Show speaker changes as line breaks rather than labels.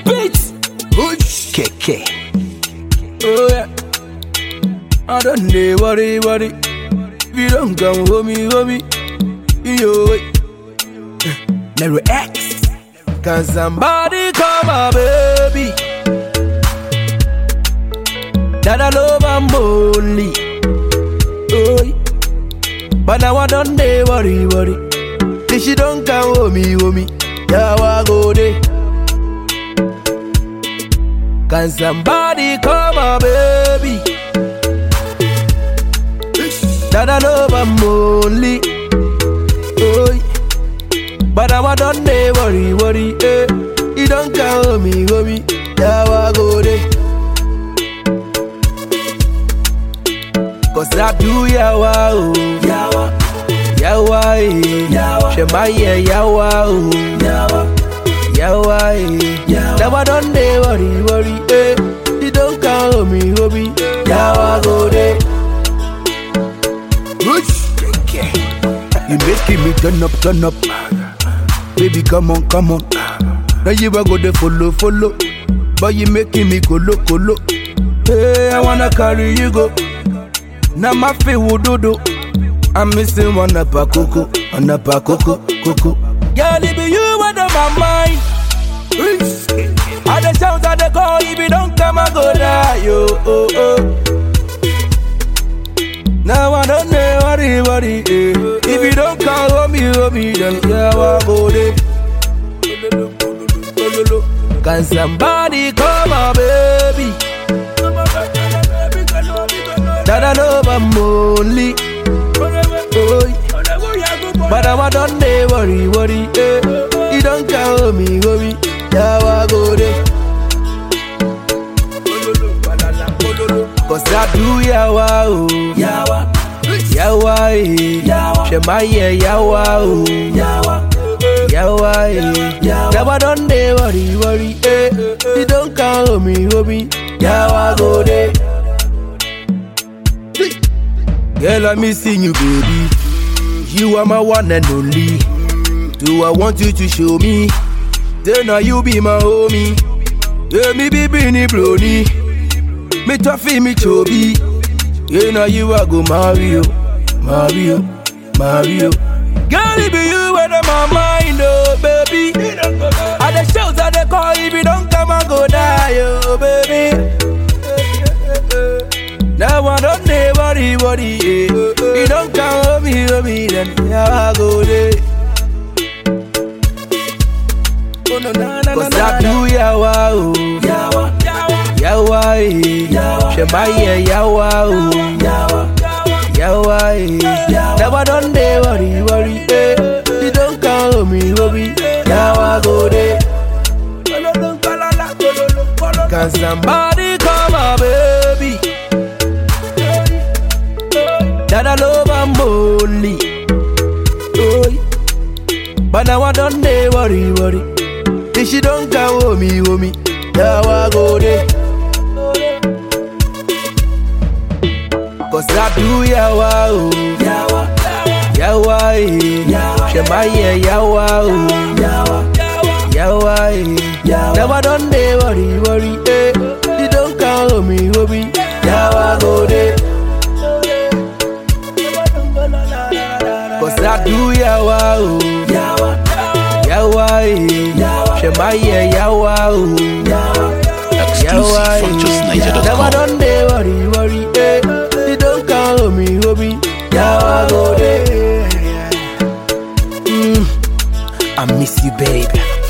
beat.
Push.
Keke.
Oh yeah. I don't need worry, worry. If you don't come home, homie. Yo, wait.
Mary X.
Can somebody call my baby? That I love I'm only. Oh, yeah. but now I don't dey worry, worry. If she don't come home, homie. Yeah, I go there. Can somebody call my baby? That I love I'm only. Oh, yeah. but now I don't dey worry, worry. Eh. You don't call me, homie. Yeah, I go there. Cause I do yawa, oh. Yawa, yawa, eh. Yawa, Shemaya, yawa, oh. Yawa, yawa, eh. Yawa, now I don't dey worry, worry, eh. You don't call me, homie. Yawa, go there.
Push. Keke. You making me turn up, turn up. Baby, come on, come on. Now you a go there follow, follow. But you making me colo, colo.
Hey, I wanna carry you go. Now my feet will do do. I'm missing one up a coco, one up a coco, coco. Girl, it be you under my mind. I the shout at the call, if you don't come, I go die, yo, oh, oh. Now I don't know worry, worry, eh. If you don't call home, you home, me, then yeah, I go there. Can somebody call my baby? That I love I'm only. Oh, yeah. but I don't dey worry, worry, eh. You don't call me, homie. Yeah, I go there. Cause I do yawa, oh. Yawa, yawa, eh. Shemaya, yawa, oh. Yawa, yawa, eh. Now I don't dey worry, worry, eh. You don't call me, homie. Yawa, go there. Girl, I'm missing you, baby. You are my one and only. Do I want you to show me? Then now you be my homie. Yeah, me be Bini Brony. Me toughy, me chubby. Yeah, now you are go Mario, Mario, Mario. Girl, it be you out of my mind, oh baby. At the shows, at the call, if you don't come and go die, oh baby. Now I don't dey worry, worry, eh. You don't come home, me, home, me, then yeah, I go there. Oh, no, na, na, Cause I do yawa, oh. Yawa, yawa, eh. Shemaya, yawa, oh. Yawa, yawa, eh. Now I don't dey worry, worry, eh. You don't come home, me, home, me, yawa, go there. Can somebody call my baby? That I love I'm only. Oh, yeah. but now I don't dey worry, worry. If she don't come home, me, home, me, now I go there. Cause I do yawa, oh. Yawa, yawa, eh. Shemaya, yawa, oh. Yawa, eh. Now I don't dey worry, worry, eh. You don't come home, me, home, me, yawa, go there. Cause I do yawa, oh. Yawa, yawa, eh. Shemaya, yawa, oh.
Exclusive from justniger.com.
Now I don't dey worry, worry, eh. You don't call me, homie. Yawa, go there.
I miss you, baby.